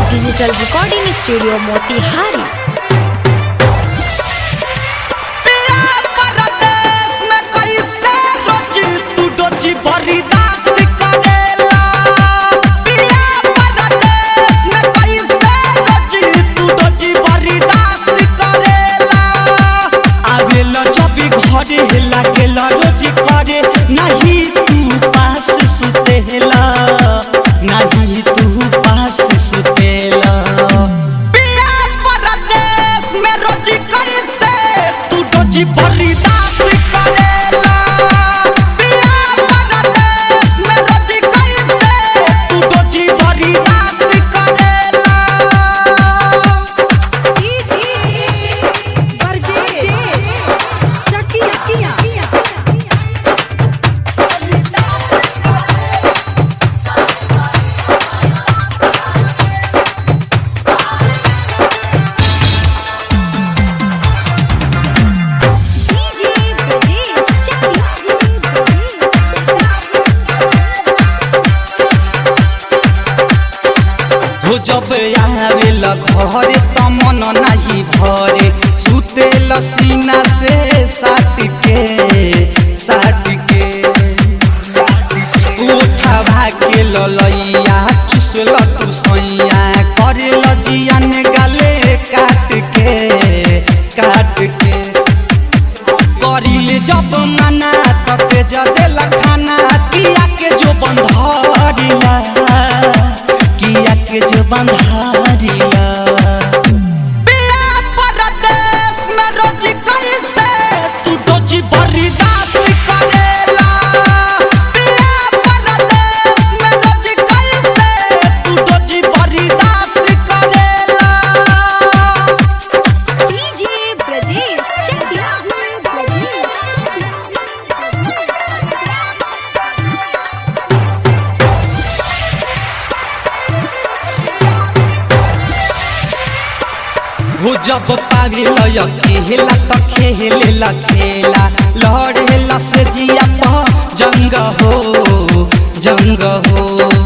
digital recording studio Motihari घरे लागेला रोज करे नहीं तू पास सुतेला नहीं तू पास सुतेला पिया परदेश में रोज कैसे तू रोज बलिदास करेला पिया परदेश में रोज कैसे तू रोज बलिदास करेला हो जब आवेला घरे त मन नाही भरे सुतेल सीना से साट के साट के उठा के ललैया चुसल तू सैया करेल जियान गाले काट के काट के करिले जब मना तते जदेला खाना किया के जो बंधारिला किया के जो बंधारिला पिया परदेश में रोज कैसे तू डोजी बलिदास करेला पिया परदेश में रोज कैसे तू डोजी बलिदास करेला हो जब पावे लयकेला त खेलेला खेला लड़ेला से जिया प जंग हो जंग हो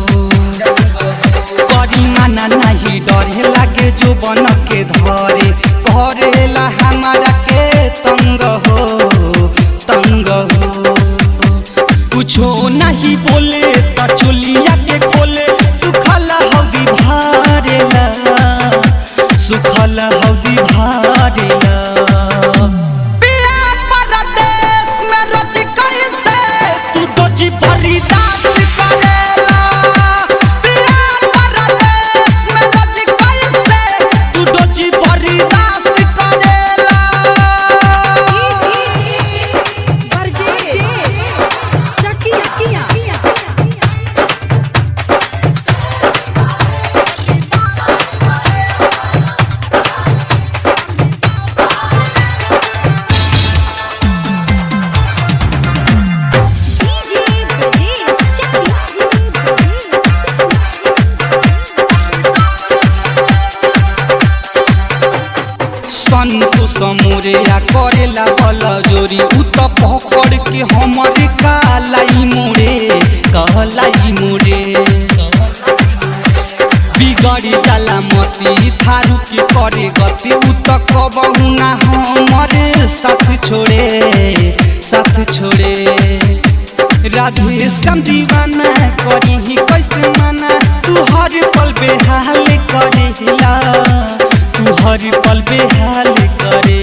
करी माना नहीं डरे लागे जो बन के धरे करेला हमारा के तंग हो तंग हो कुछो नहीं बोले त चोलिया के खोले सुखल हौदी भारेला सुखल हौदी भारेला पिया परदेश में रोज कैसे तू रोज बलिदास करेला पिया परदेश में रोज कैसे तू रोज बलिदास करेला संतु समोरिया करेला बल जोरी उ त पकड़ के हमरे कालाई मोरे कहलाई मोरे बिगड़ी जाला मती थारू के करे गति उ त कबहु ना हमरे साथ छोड़े साथ छोड़े राधे श्याम दीवाना करी ही कैसे माना तू हर पल बेहाल करेला तू हर पल बेहाल करे